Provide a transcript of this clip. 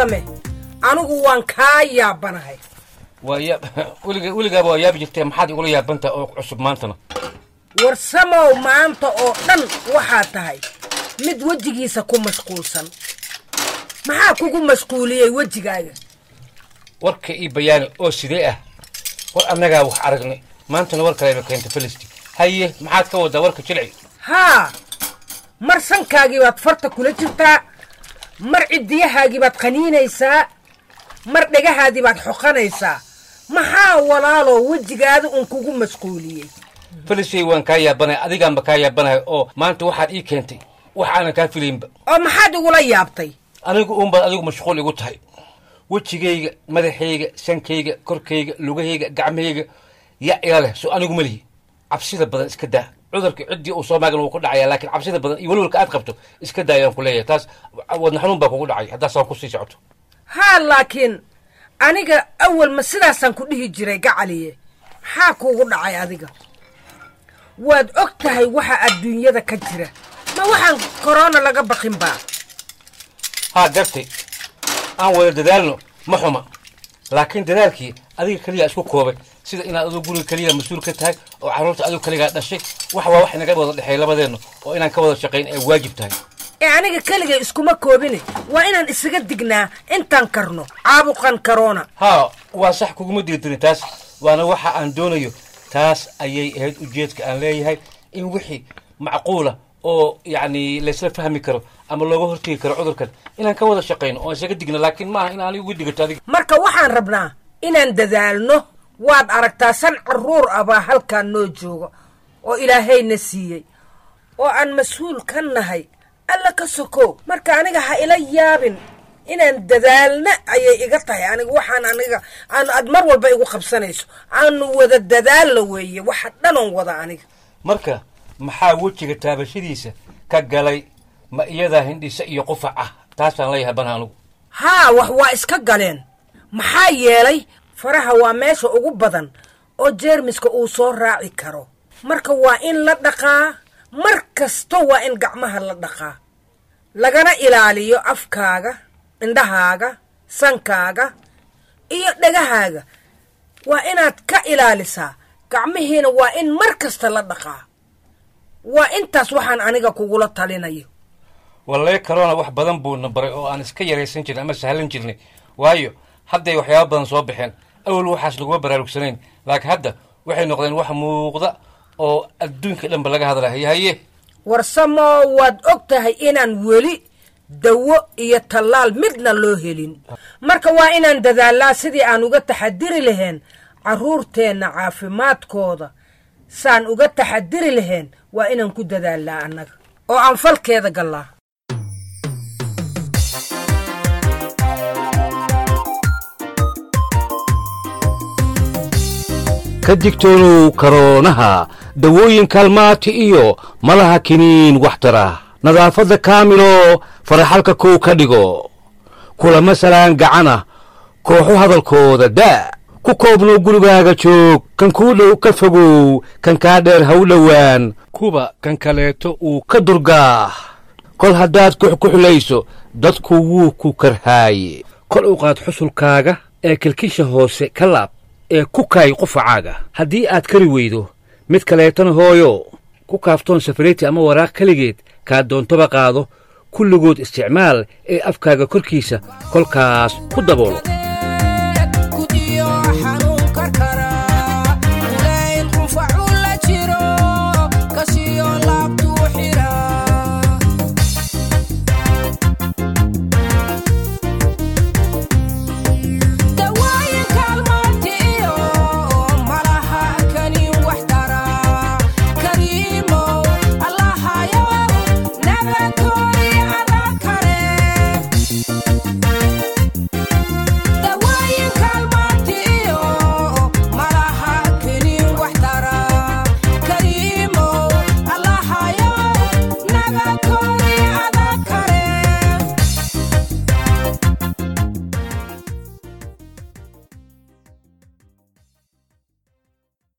warsame anigu waan kaa yaabanahay waa yaab weliga weligaaba waa yaabi jirtee maxaad igula yaabantaha oo cusub maantana warsamow maanta oo dhan waxaa tahay mid wejigiisa ku mashquulsan maxaa kugu mashquuliyey wejigaaga warka ii bayaani oo sidee ah war annagaa wax aragnay maantana war kaleba keenta felisti haye maxaad ka waddaa warka jilci haa mar sankaagii baad farta kula jirtaa mar ciddiyahaagii baad qaniinaysaa mar dhegahaadii baad xoqanaysaa maxaa walaalow wejigaada un kugu mashquuliyey felisey waan kaa yaabanay adigaanba kaa yaabanahay oo maanta waxaad ii keentay wax aanan kaa filaynba oo maxaad igula yaabtay anigu uunbaad adigu mashquul igu tahay wejigayga madaxayga sankayga korkayga lugahayga gacmahayga ya ila leh so anigu ma lihi cabsida badan iska daa cudurka ciddii uu soo maagan wuu ku dhacaya laakiin cabsida badan iyo welwalka aad qabto iska daa ayaan ku leeyahay taas wadna xanuun baa kugu dhacay haddaa saa kusii socoto haa laakiin aniga awal ma sidaasaan ku dhihi jiray gacaliye maxaa kuugu dhacay adiga waad og tahay waxa adduunyada ka jira ma waxaan korona laga baqin baa haa gartay aan wada dadaalno ma xuma laakiin dadaalkii adiga keliya isku koobay sida inaad adigu guriga keliya mas-uul ka tahay oo carruurta adigu keligaa dhashay wax waa wax inaga wada dhexeey labadeenna oo inaan ka wada shaqayn ay waajib tahay ee aniga keligay iskuma koobine waa inaan isaga dignaa intaan karno caabuqan korona haa waa sax kuguma diidirin taas waana waxa aan doonayo taas ayay ahayd ujeedka aan leeyahay in wixii macquula oo yacni laysla fahmi karo ama looga hortegi karo cudurkan inaan ka wada shaqayno oo isaga digno laakiin maaha in aan igu digato adiga marka waxaan rabnaa inaan dadaalno waad aragtaa san carruur ah baa halkaan noo jooga oo ilaahayna siiyey oo aan mas-uul ka nahay alla ka sokow marka aniga ha ila yaabin inaan dadaalna ayay iga tahay aniga waxaan aniga aan aad mar walba igu qabsanayso aanu wada dadaalna weeye waxa dhanoon wada aniga marka maxaa wejiga taabashadiisa ka galay ma iyadaa hindhisa iyo qufac ah taasaan leeyahay bana anugu haa wax waa iska galeen maxaa yeelay faraha waa meesha ugu badan oo jeermiska uu soo raaci karo marka waa in la dhaqaa mar kasto waa in gacmaha la dhaqaa lagana ilaaliyo afkaaga indhahaaga sankaaga iyo dhegahaaga waa inaad ka ilaalisaa gacmihiina waa in mar kasta la dhaqaa waa intaas waxaan aniga kugula talinayo wallahi corona wax badan buuna baray oo aan iska yaraysan jirnay ama sahlan jirnay waayo hadday waxyaaba badan soo baxeen awal waxaas laguma baraarugsanayn laakiin hadda waxay noqdeen wax muuqda oo adduunka dhanba laga hadlahay haye warsamoo waad og tahay inaan weli dawo iyo tallaal midna loo helin marka waa inaan dadaalnaa sidii aan uga taxadiri lahayn carruurteenna caafimaadkooda saan uga taxadiri lahayn waa inaan ku dadaalnaa annaga oo aan falkeeda gallaa ka digtoonow karoonaha dawooyin kaalmaati iyo malaha kiniin waxtara nadaafadda kaamilo faraxalka kow ka dhigo kulama salaan gacana kooxu hadalkooda daa ku koobnow gurigaaga joog kan kuu dhow ka fogow kan kaa dheer ha u dhowaan kuba kan kaleeto uu ka durgaah kol haddaad kuxkuxulayso dadku wuu ku karhaaye kol u qaad xusulkaaga ee kilkisha hoose ka laab ee ku kaay qufacaaga haddii aad kari weydo mid kaleetana hooyo ku kaaftoon safariti ama waraaq keligeed kaa doontoba qaado kulligood isticmaal ee afkaaga korkiisa kolkaas ku daboolo Kudiyo xanuun